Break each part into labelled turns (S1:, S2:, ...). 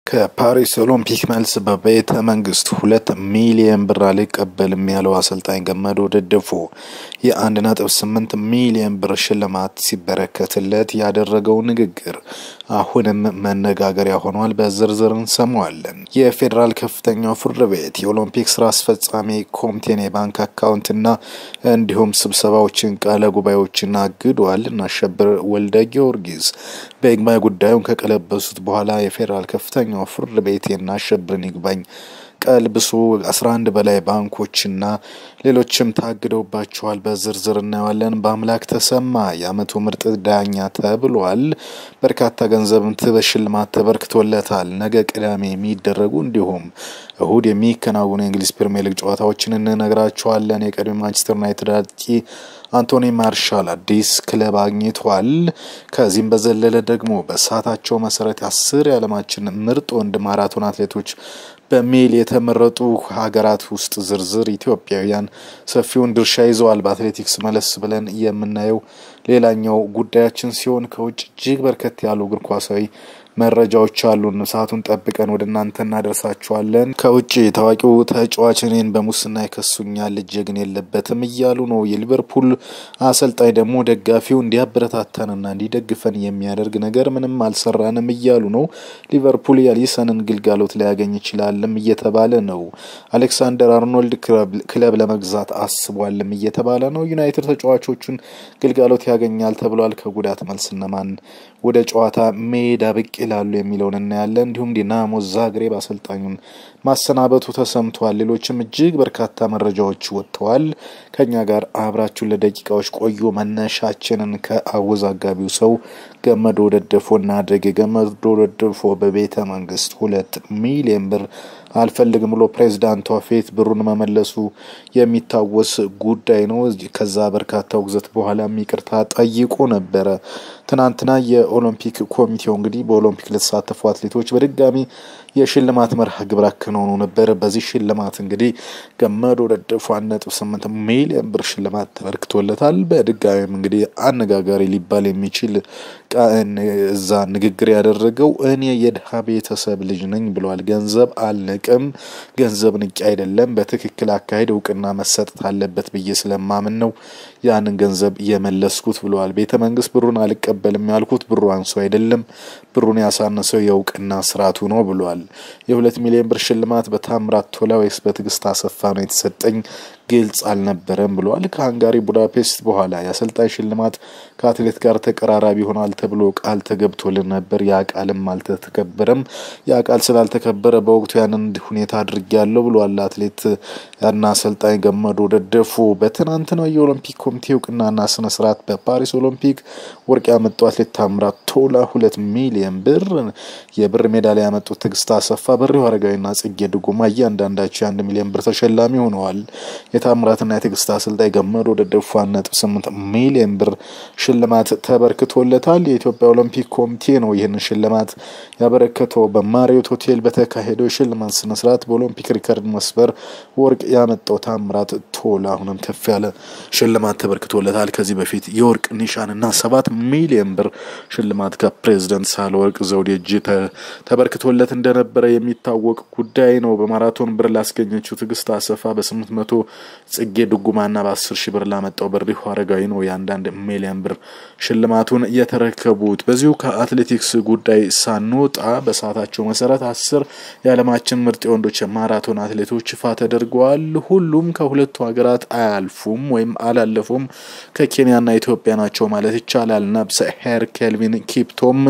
S1: ከፓሪስ ኦሎምፒክ መልስ በቤተ መንግስት ሁለት ሚሊየን ብር አልቀበልም ያለው አሰልጣኝ ገመዶ ደደፎ የአንድ ነጥብ ስምንት ሚሊየን ብር ሽልማት ሲበረከትለት ያደረገው ንግግር አሁንም መነጋገሪያ ሆኗል። በዝርዝር እንሰማዋለን። የፌዴራል ከፍተኛው ፍርድ ቤት የኦሎምፒክ ስራ አስፈጻሚ ኮሚቴን የባንክ አካውንትና እንዲሁም ስብሰባዎችን፣ ቃለ ጉባኤዎችን አግዷል። እናሸብር ወልደ ጊዮርጊስ በይግባኝ ጉዳዩን ከቀለበሱት በኋላ የፌዴራል ከፍተኛው ፍርድ ቤት የናሸብርን ይግባኝ ቀልብሶ አስራ አንድ በላይ ባንኮችና ሌሎችም ታግደውባቸዋል። በዝርዝር እናየዋለን። በአምላክ ተሰማ የአመቱ ምርጥ ዳኛ ተብሏል። በርካታ ገንዘብም በሽልማት ተበርክቶለታል። ነገ ቅዳሜ የሚደረጉ እንዲሁም እሁድ የሚከናወኑ የእንግሊዝ ፕሪሚየር ሊግ ጨዋታዎችን እንነግራቸዋለን። የቀድሞ ማንቸስተር ዩናይትድ አጥቂ አንቶኒ ማርሻል አዲስ ክለብ አግኝቷል። ከዚህም በዘለለ ደግሞ በሰዓታቸው መሰረት አስር የዓለማችን ምርጥ ወንድ ማራቶን አትሌቶች በሚል የተመረጡ ሀገራት ውስጥ ዝርዝር ኢትዮጵያውያን ሰፊውን ድርሻ ይዘዋል። በአትሌቲክስ መለስ ብለን የምናየው ሌላኛው ጉዳያችን ሲሆን ከውጭ እጅግ በርከት ያሉ እግር ኳሳዊ መረጃዎች አሉን። ሰዓቱን ጠብቀን ወደ እናንተ እናደርሳችኋለን። ከውጭ ታዋቂው ተጫዋች እኔን በሙስና ይከሱኛል፣ እጄ ግን የለበትም እያሉ ነው። የሊቨርፑል አሰልጣኝ ደግሞ ደጋፊው እንዲያበረታታንና እንዲደግፈን የሚያደርግ ነገር ምንም አልሰራንም እያሉ ነው። ሊቨርፑል የአሊሰንን ግልጋሎት ሊያገኝ ይችላልም እየተባለ ነው። አሌክሳንደር አርኖልድ ክለብ ለመግዛት አስቧልም እየተባለ ነው። ዩናይትድ ተጫዋቾቹን ግልጋሎት ያገኛል ተብሏል። ከጉዳት መልስ እነማን ወደ ጨዋታ ሜዳ ብቅ ይላሉ የሚለውን እናያለን። እንዲሁም ዲናሞ ዛግሬብ አሰልጣኙን ማሰናበቱ ተሰምቷል። ሌሎችም እጅግ በርካታ መረጃዎች ወጥተዋል። ከኛ ጋር አብራችሁን ለደቂቃዎች ቆዩ። መነሻችንን ከአወዛጋቢው ሰው ገመዶ ደደፎ እናድርግ። ገመዶ ደደፎ በቤተ መንግስት ሁለት ሚሊዮን ብር አልፈልግም ብሎ ፕሬዚዳንቷ ፊት ብሩን መመለሱ የሚታወስ ጉዳይ ነው። ከዛ በርካታ ውግዘት በኋላም ይቅርታ ጠይቆ ነበረ። ትናንትና የኦሎምፒክ ኮሚቴው እንግዲህ በኦሎምፒክ ለተሳተፉ አትሌቶች በድጋሚ የሽልማት መርሃ ግብር አከናውኖ ነበር። በዚህ ሽልማት እንግዲህ ገመዶ ደደፎ አንድ ነጥብ ስምንት ሚሊዮን ብር ሽልማት ተበርክቶለታል። በድጋሚም እንግዲህ አነጋጋሪ ሊባል የሚችል እዛ ንግግር ያደረገው እኔ የድሀ ቤተሰብ ልጅ ነኝ ብለዋል። ገንዘብ አልንቅም፣ ገንዘብ ንቄ አይደለም። በትክክል አካሄድ እውቅና መሰጠት አለበት ብዬ ስለማምን ነው ያንን ገንዘብ የመለስኩት ብለዋል። ቤተ መንግስት ብሩን አልቀበልም ያልኩት ብሩ አንሶ አይደለም፣ ብሩን ያሳነሰው የእውቅና ስርዓቱ ነው ብለዋል። የሁለት ሚሊዮን ብር ሽልማት በታምራት ቶላ ወይስ በትዕግስት አሰፋ ነው የተሰጠኝ ግልጽ አልነበረም ብለዋል። ከሃንጋሪ ቡዳፔስት በኋላ የአሰልጣኝ ሽልማት ከአትሌት ጋር ተቀራራቢ ይሆናል ተብሎ ቃል ተገብቶልን ነበር። ያ ቃልም አልተተከበረም። ያ ቃል ስላልተከበረ በወቅቱ ያንን ሁኔታ አድርጌያለሁ ብለዋል። አትሌት እና አሰልጣኝ ገመዶ ደደፎ በትናንትናው የኦሎምፒክ ኮሚቴ እውቅናና ስነ ስርዓት በፓሪስ ኦሎምፒክ ወርቅ ያመጡ አትሌት ታምራት ቶላ ሁለት ሚሊዮን ብር፣ የብር ሜዳሊያ ያመጡት ትዕግስት አሰፋ፣ በሪሁ አረጋዊና ጽጌ ድጉማ እያንዳንዳቸው የአንድ ሚሊዮን ብር ተሸላሚ ሆነዋል። የታምራትና የትዕግስት አሰልጣኝ ገመዶ ደደፎ አንድ ነጥብ ስምንት ሚሊዮን ብር ሽልማት ተበርክቶለታል። የኢትዮጵያ ኦሎምፒክ ኮሚቴ ነው ይህንን ሽልማት ያበረከተው። በማሪዮት ሆቴል በተካሄደው የሽልማት ስነስርዓት በኦሎምፒክ ሪከርድ መስበር ወርቅ ያመጣው ታምራት ቶላ አሁንም ከፍ ያለ ሽልማት ተበርክቶለታል። ከዚህ በፊት የወርቅ ኒሻንና ሰባት ሚሊዮን ብር ሽልማት ከፕሬዝደንት ሳህለወርቅ ዘውዴ እጅ ተበርክቶለት እንደነበረ የሚታወቅ ጉዳይ ነው። በማራቶን ብር ላስገኘችው ትዕግስት አሰፋ በስምንት መቶ ጽጌ ድጉማና በአስር ሺህ ብር ላመጣው በሪሁ አረጋዊ ነው የአንዳንድ ሚሊዮን ብር ሽልማቱን የተረከቡት። በዚሁ ከአትሌቲክስ ጉዳይ ሳንወጣ በሰዓታቸው መሰረት አስር የዓለማችን ምርጥ የወንዶች ማራቶን አትሌቶች ይፋ ተደርገዋል። ሁሉም ከሁለቱ ሀገራት አያልፉም ወይም አላለፉም ከኬንያና ኢትዮጵያ ናቸው ማለት ይቻላል። ነብሰ ሄር ኬልቪን ኪፕቶም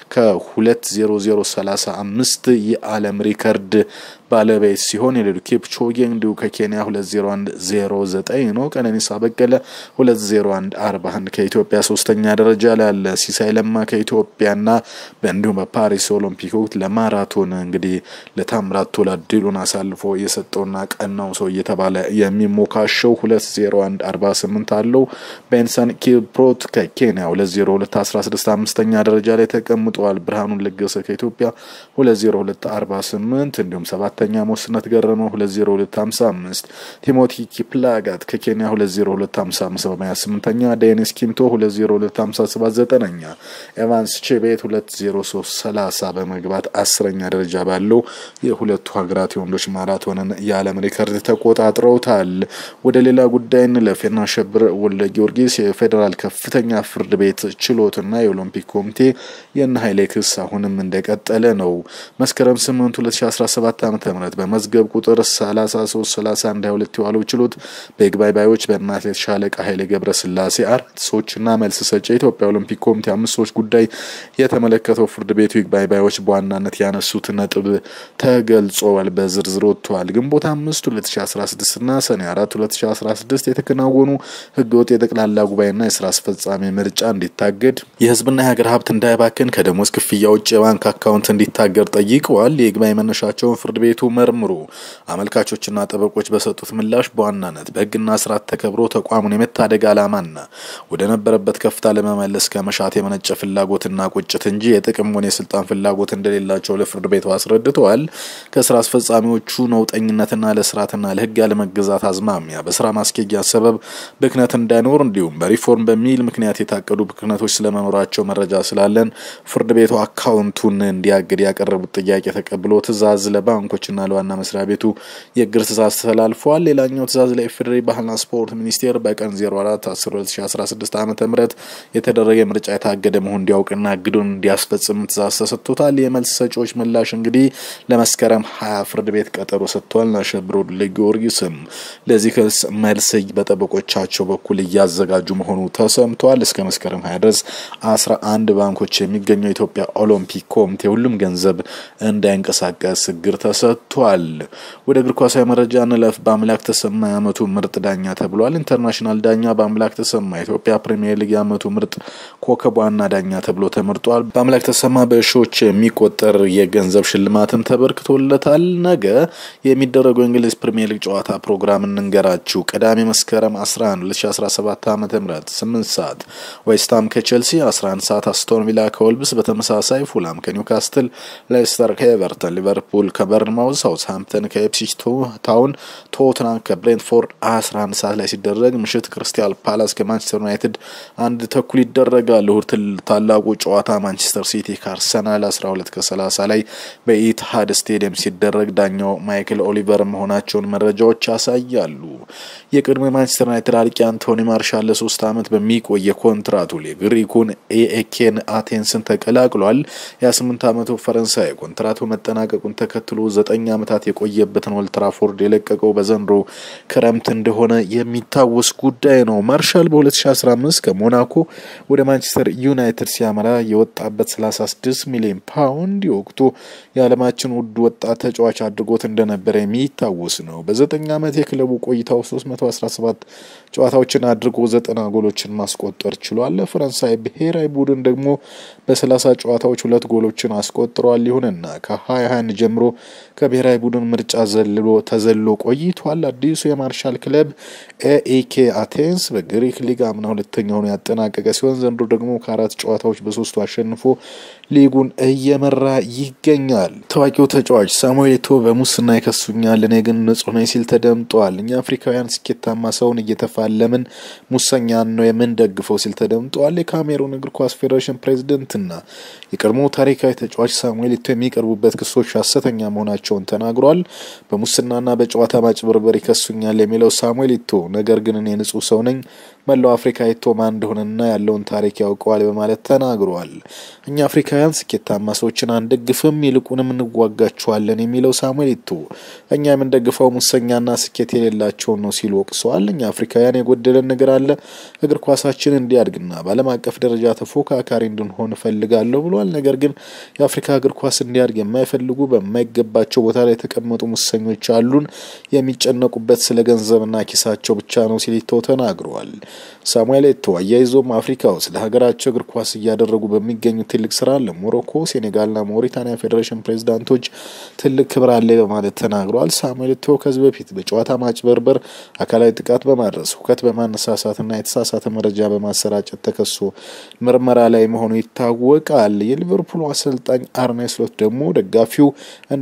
S1: ከሁለት ዜሮ ዜሮ ሰላሳ አምስት የዓለም ሪከርድ ባለቤት ሲሆን የሌሉ ኪፕቾጌ እንዲሁ ከኬንያ ሁለት ዜሮ አንድ ዜሮ ዘጠኝ ነው። ቀነኒሳ በቀለ ሁለት ዜሮ አንድ አርባ አንድ ከኢትዮጵያ ሶስተኛ ደረጃ ላይ አለ። ሲሳይ ለማ ከኢትዮጵያና እንዲሁም በፓሪስ ኦሎምፒክ ወቅት ለማራቶን እንግዲህ ለታምራት ቶላ ድሉን አሳልፎ የሰጠውና ቀናው ሰው እየተባለ የሚሞካሸው ሁለት ዜሮ አንድ አርባ ስምንት አለው። ቤንሰን ኪፕሮት ከኬንያ ሁለት ዜሮ ሁለት አስራ ስድስት አምስተኛ ደረጃ ላይ ተቀምጠዋል። ብርሃኑን ለገሰ ከኢትዮጵያ ሁለት ዜሮ ሁለት አርባ ስምንት እንዲሁም ሰባት ሁለተኛ ሞስነት ገረመው 20255 ቲሞቲ ኪፕላጋት ከኬንያ 20255 በመያዝ ስምንተኛ ዴኒስ ኪምቶ 20257 ዘጠነኛ ኤቫንስ ቼቤት 20330 በመግባት አስረኛ ደረጃ ባለው የሁለቱ ሀገራት የወንዶች ማራቶንን የዓለም ሪከርድ ተቆጣጥረውታል። ወደ ሌላ ጉዳይ እንለፍ። የናሸብር ወልደ ጊዮርጊስ የፌዴራል ከፍተኛ ፍርድ ቤት ችሎትና የኦሎምፒክ ኮሚቴ የነ ኃይሌ ክስ አሁንም እንደቀጠለ ነው። መስከረም 8 2017 ዓ ም በመዝገብ ቁጥር 333122 የዋለው ችሎት በይግባኝ ባዮች በእነ አትሌት ሻለቃ ኃይሌ ገብረ ስላሴ አራት ሰዎችና መልስ ሰጪ የኢትዮጵያ ኦሎምፒክ ኮሚቴ አምስት ሰዎች ጉዳይ የተመለከተው ፍርድ ቤቱ ይግባኝ ባዮች በዋናነት ያነሱት ነጥብ ተገልጿል፣ በዝርዝር ወጥተዋል። ግንቦት አምስት 2016 እና ሰኔ አራት 2016 የተከናወኑ ህገወጥ የጠቅላላ ጉባኤና የስራ አስፈጻሚ ምርጫ እንዲታገድ፣ የህዝብና የሀገር ሀብት እንዳይባክን ከደሞዝ ክፍያ ውጭ የባንክ አካውንት እንዲታገድ ጠይቀዋል። የይግባኝ መነሻቸውን ፍርድ ቤቱ መርምሮ አመልካቾችና ጠበቆች በሰጡት ምላሽ በዋናነት በህግና ስርዓት ተከብሮ ተቋሙን የመታደግ ዓላማና ወደ ነበረበት ከፍታ ለመመለስ ከመሻት የመነጨ ፍላጎትና ቁጭት እንጂ የጥቅም ሆነ የስልጣን ፍላጎት እንደሌላቸው ለፍርድ ቤቱ አስረድተዋል። ከስራ አስፈጻሚዎቹ ነውጠኝነትና ለስርዓትና ለህግ ያለመገዛት አዝማሚያ በስራ ማስኬጃ ሰበብ ብክነት እንዳይኖር እንዲሁም በሪፎርም በሚል ምክንያት የታቀዱ ብክነቶች ስለመኖራቸው መረጃ ስላለን ፍርድ ቤቱ አካውንቱን እንዲያግድ ያቀረቡት ጥያቄ ተቀብሎ ትዕዛዝ ለባንኮችና ለዋና መስሪያ ቤቱ የእግር ትዕዛዝ ተላልፏል። ሌላኛው ትዕዛዝ ለኢፌዴሪ ባህልና ስፖርት ሚኒስቴር በቀን 04 10 2016 ዓ ም የተደረገ ምርጫ የታገደ መሆን እንዲያውቅና እግዱን እንዲያስፈጽም ትዕዛዝ ተሰጥቶታል። የመልስ ሰጪዎች ምላሽ እንግዲህ ለመስከረም ሀያ ፍርድ ቤት ቀጠሮ ሰጥቷል። አሸብር ወልደ ጊዮርጊስም ለዚህ ክስ መልስ በጠበቆቻቸው በኩል እያዘጋጁ መሆኑ ተሰምቷል። እስከ መስከረም ሀያ ድረስ አስራ አንድ ባንኮች የሚገኘው የኢትዮጵያ ኦሎምፒክ ኮሚቴ ሁሉም ገንዘብ እንዳይንቀሳቀስ እግር ተሰጥቷል። ወደ እግር ኳሳዊ መረጃ እንለፍ። በአምላክ ተሰማ የዓመቱ ምርጥ ዳኛ ተብሏል። ኢንተርናሽናል ዳኛ በአምላክ ተሰማ የኢትዮጵያ ፕሪሚየር ሊግ የዓመቱ ምርጥ ኮከብ ዋና ዳኛ ተብሎ ተመርጧል። በአምላክ ተሰማ በሺዎች የሚቆጠር የገንዘብ ሽልማትም ተበርክቶለታል። ነገ የሚደረገው የእንግሊዝ ፕሪሚየር ሊግ ጨዋታ ፕሮግራም እንንገራችሁ። ቅዳሜ መስከረም 11 2017 ዓ ም 8 ሰዓት ዌስትሃም ከቼልሲ፣ 11 ሰዓት አስቶን ቪላ ከወልብስ፣ በተመሳሳይ ፉላም ከኒውካስትል፣ ሌስተር ከኤቨርተን፣ ሊቨርፑል ከበርንማውዝ፣ ሳውዝሃምፕተን ከኤፕሲች ታውን፣ ቶትናም ከብሬንትፎርድ 11 ሰዓት ላይ ሲደረግ ምሽት ክሪስታል ፓላስ ከማንቸስተር ዩናይትድ አንድ ተኩል ይደረጋል። እሁድ ታላቁ ጨዋታ ማንቸስተር ሲቲ ከአርሰናል 12 ከ30 ላይ በኢትሃድ ስቴዲየም ሲደረግ ዳኛው ማይክል ኦሊቨር መሆናቸውን መረጃዎች ያሳያሉ። የቅድሞ ማንቸስተር ዩናይትድ አጥቂ አንቶኒ ማርሻል ለሶስት ዓመት በሚቆይ የኮንትራቱ የግሪኩን ኤኤኬን አቴንስን ተቀላቅሏል። የ28 ዓመቱ ፈረንሳይ ኮንትራቱ መጠናቀቁን ተከትሎ ዘጠኝ ዓመታት የቆየበትን ኦልትራፎርድ የለቀቀው በዘንድሮ ክረምት እንደሆነ የሚታወስ ጉዳይ ነው። ማርሻል በ2015 ከሞናኮ ወደ ማንቸስተር ዩናይትድ ሲያመራ የወጣበት 36 ሚሊዮን ፓውንድ የወቅቱ የዓለማችን ውድ ወጣት ተጫዋች አድርጎት እንደነበረ የሚታወስ ነው። በዘጠኝ ዓመት የክለቡ ቆይታው 317 ጨዋታዎችን አድርጎ ዘጠና ጎሎችን ማስቆጠር ችሏል። ለፈረንሳይ ብሔራዊ ቡድን ደግሞ በ30 ጨዋታዎች ሁለት ጎሎችን አስቆጥሯል። ይሁንና ከ2021 ጀምሮ ከብሔራዊ ቡድን ምርጫ ዘልሎ ተዘሎ ቆይቷል። አዲሱ የማርሻል ክለብ ኤኢኬ አቴንስ በግሪክ ሊግ አምና ሁለተኛ ሆኖ ያጠናቀቀ ሲሆን ዘንድሮ ደግሞ ከአራት ጨዋታዎች በሶስቱ አሸንፎ ሊጉን እየመራ ይገኛል። ታዋቂው ተጫዋች ሳሙኤል ኤቶ በሙስና ይከሱኛል፣ እኔ ግን ንጹሕ ነኝ ሲል ተደምጧል። እኛ አፍሪካውያን ስኬታማ ሰውን እየተፋለምን ሙሰኛን ነው የምንደግፈው ሲል ተደምጧል። የካሜሩን እግር ኳስ ፌዴሬሽን ፕሬዚደንትና የቀድሞ ታሪካዊ ተጫዋች ሳሙኤል ኤቶ የሚቀርቡበት ክሶች ሐሰተኛ መሆናቸውን ተናግሯል። በሙስናና በጨዋታ ማጭበርበር ይከሱኛል የሚለው ሳሙኤል ኤቶ ነገር ግን እኔ ንጹሕ ሰው ነኝ መላው አፍሪካ ኤቶ ማን እንደሆነና ያለውን ታሪክ ያውቀዋል በማለት ተናግሯል። እኛ አፍሪካውያን ስኬታማ ሰዎችን አንደግፍም፣ ይልቁንም እንዋጋቸዋለን የሚለው ሳሙኤል ኤቶ እኛ የምንደግፈው ሙሰኛና ስኬት የሌላቸውን ነው ሲል ወቅሰዋል። እኛ አፍሪካውያን የጎደለን ነገር አለ። እግር ኳሳችን እንዲያድግና በዓለም አቀፍ ደረጃ ተፎካካሪ እንድንሆን እፈልጋለሁ ብሏል። ነገር ግን የአፍሪካ እግር ኳስ እንዲያድግ የማይፈልጉ በማይገባቸው ቦታ ላይ የተቀመጡ ሙሰኞች አሉን። የሚጨነቁበት ስለ ገንዘብና ኪሳቸው ብቻ ነው ሲል ኤቶ ተናግረዋል። ሳሙኤል ኤቶ አያይዞም አፍሪካ ውስጥ ለሀገራቸው እግር ኳስ እያደረጉ በሚገኙ ትልቅ ስራ ለሞሮኮ፣ ሴኔጋልና ሞሪታኒያ ፌዴሬሽን ፕሬዚዳንቶች ትልቅ ክብር አለ በማለት ተናግረዋል። ሳሙኤል ኤቶ ከዚህ በፊት በጨዋታ ማጭበርበር፣ አካላዊ ጥቃት በማድረስ ሁከት በማነሳሳትና የተሳሳተ መረጃ በማሰራጨት ተከሶ ምርመራ ላይ መሆኑ ይታወቃል። የሊቨርፑሉ አሰልጣኝ አርኔ ስሎት ደግሞ ደጋፊው እንዲያበረታ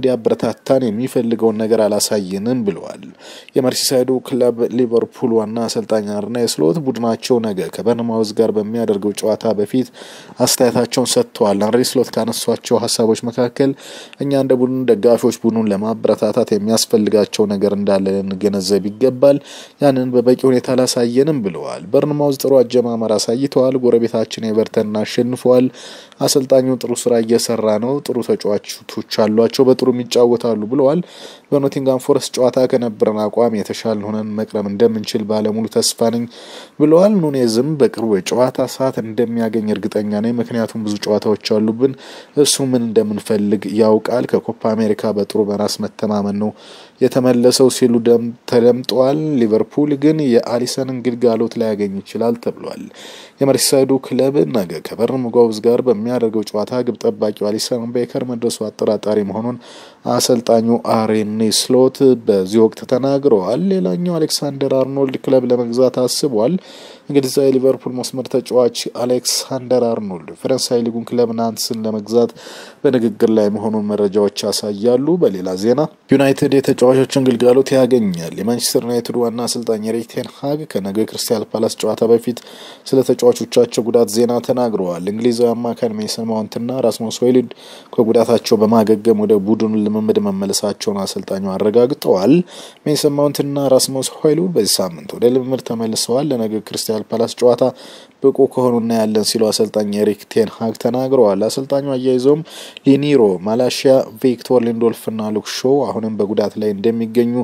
S1: ሊያበረታታን የሚፈልገውን ነገር አላሳየንም ብለዋል። የመርሲሳይዱ ክለብ ሊቨርፑል ዋና አሰልጣኝ አርነ ስሎት ቡድናቸው ነገ ከበርንማውዝ ጋር በሚያደርገው ጨዋታ በፊት አስተያየታቸውን ሰጥተዋል። አንሪ ስሎት ካነሷቸው ሀሳቦች መካከል እኛ እንደ ቡድን ደጋፊዎች ቡድኑን ለማበረታታት የሚያስፈልጋቸው ነገር እንዳለ ልንገነዘብ ይገባል። ያንን በበቂ ሁኔታ አላሳየንም ብለዋል። በርንማውዝ ጥሩ አጀማመር አሳይተዋል። ጎረቤታችን ኤቨርተንን አሸንፈዋል። አሰልጣኙ ጥሩ ስራ እየሰራ ነው። ጥሩ ተጫዋቾች አሏቸው፣ በጥሩ ይጫወታሉ ብለዋል። በኖቲንጋም ፎረስት ጨዋታ ከነበረን አቋም የተሻለ ሆነን መቅረብ እንደምንችል ባለሙሉ ተስፋ ነኝ ብለዋል። ኑኔዝም በቅርቡ የጨዋታ ሰዓት እንደሚያገኝ እርግጠኛ ነኝ፣ ምክንያቱም ብዙ ጨዋታዎች አሉብን። እሱ ምን እንደምንፈልግ ያውቃል። ከኮፓ አሜሪካ በጥሩ በራስ መተማመን ነው የተመለሰው ሲሉ ተደምጠዋል። ሊቨርፑል ግን የአሊሰንን ግልጋሎት ላያገኝ ይችላል ተብሏል። የመርሲሳይዱ ክለብ ነገ ከበርንማውዝ ጋር በሚያደርገው ጨዋታ ግብ ጠባቂው አሊሰን ቤከር መድረሱ አጠራጣሪ መሆኑን አሰልጣኙ አርኔ ስሎት በዚህ ወቅት ተናግረዋል። ሌላኛው አሌክሳንደር አርኖልድ ክለብ ለመግዛት አስቧል። እንግሊዛዊ ሊቨርፑል መስመር ተጫዋች አሌክሳንደር አርኖልድ ፈረንሳይ ሊጉን ክለብ ናንስን ለመግዛት በንግግር ላይ መሆኑን መረጃዎች ያሳያሉ። በሌላ ዜና ዩናይትድ የተጫዋቾችን ግልጋሎት ያገኛል። የማንቸስተር ዩናይትድ ዋና አሰልጣኝ ኤሪክ ቴን ሃግ ከነገ ክሪስታል ፓላስ ጨዋታ በፊት ስለ ተጫዋቾቻቸው ጉዳት ዜና ተናግረዋል። እንግሊዛዊ አማካኝ ሜሰን ማውንትና ራስሙስ ሆይሉንድ ከጉዳታቸው በማገገም ወደ ቡድኑ ልምምድ መመለሳቸውን አሰልጣኙ አረጋግጠዋል። ሜሰን ማውንትና ራስሙስ ሆይሉንድ በዚህ ሳምንት ወደ ልምምድ ተመልሰዋል። ለነገ ክሪስታል ፓላስ ጨዋታ ብቁ ከሆኑ እናያለን ሲሉ አሰልጣኝ ኤሪክ ቴን ሃግ ተናግረዋል። አሰልጣኙ አያይዘውም ሊኒሮ፣ ማላሺያ፣ ቪክቶር ሊንዶልፍና ሉክ ሾው አሁንም በጉዳት ላይ እንደሚገኙ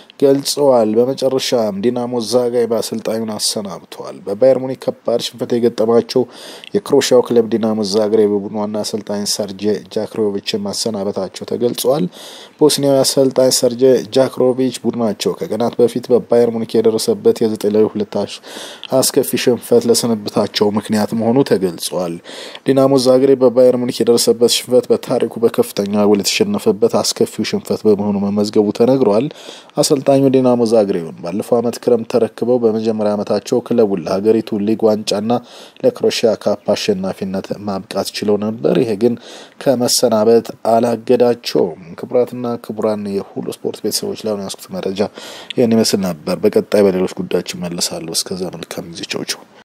S1: ገልጸዋል። በመጨረሻም ዲናሞ ዛጋይ በአሰልጣኙን አሰናብተዋል። በባየር ሙኒክ ከባድ ሽንፈት የገጠማቸው የክሮሻው ክለብ ዲናሞ ዛግሬብ በቡድኑ ዋና አሰልጣኝ ሰርጄ ጃክሮቪችን ማሰናበታቸው ተገልጿል። ቦስኒያዊ አሰልጣኝ ሰርጄ ጃክሮቪች ቡድናቸው ከቀናት በፊት በባየር ሙኒክ የደረሰበት የዘጠኝ ለሁለት አስከፊ ሽንፈት ለስንብታቸው ምክንያት መሆኑ ተገልጿል። ዲናሞ ዛግሬብ በባየር ሙኒክ የደረሰበት ሽንፈት በታሪኩ በከፍተኛ ጎል የተሸነፈበት አስከፊው ሽንፈት በመሆኑ መመዝገቡ ተነግሯል። አሰልጣኙ ዲናሞ ዛግሬብን ባለፈው ዓመት ክረምት ተረክበው በመጀመሪያ ዓመታቸው ክለቡን ለሀገሪቱ ሊግ ዋንጫና ለክሮሺያ ካፕ አሸናፊነት ማብቃት ችለው ነበር። ይሄ ግን ከመሰናበት አላገዳቸውም። ክቡራትና ክቡራን የሁሉ ስፖርት ቤተሰቦች ላይ ያስኩት መረጃ ይህን ይመስል ነበር። በቀጣይ በሌሎች ጉዳዮች እመለሳለሁ። እስከዛ መልካም ጊዜ። ቻው ቻው።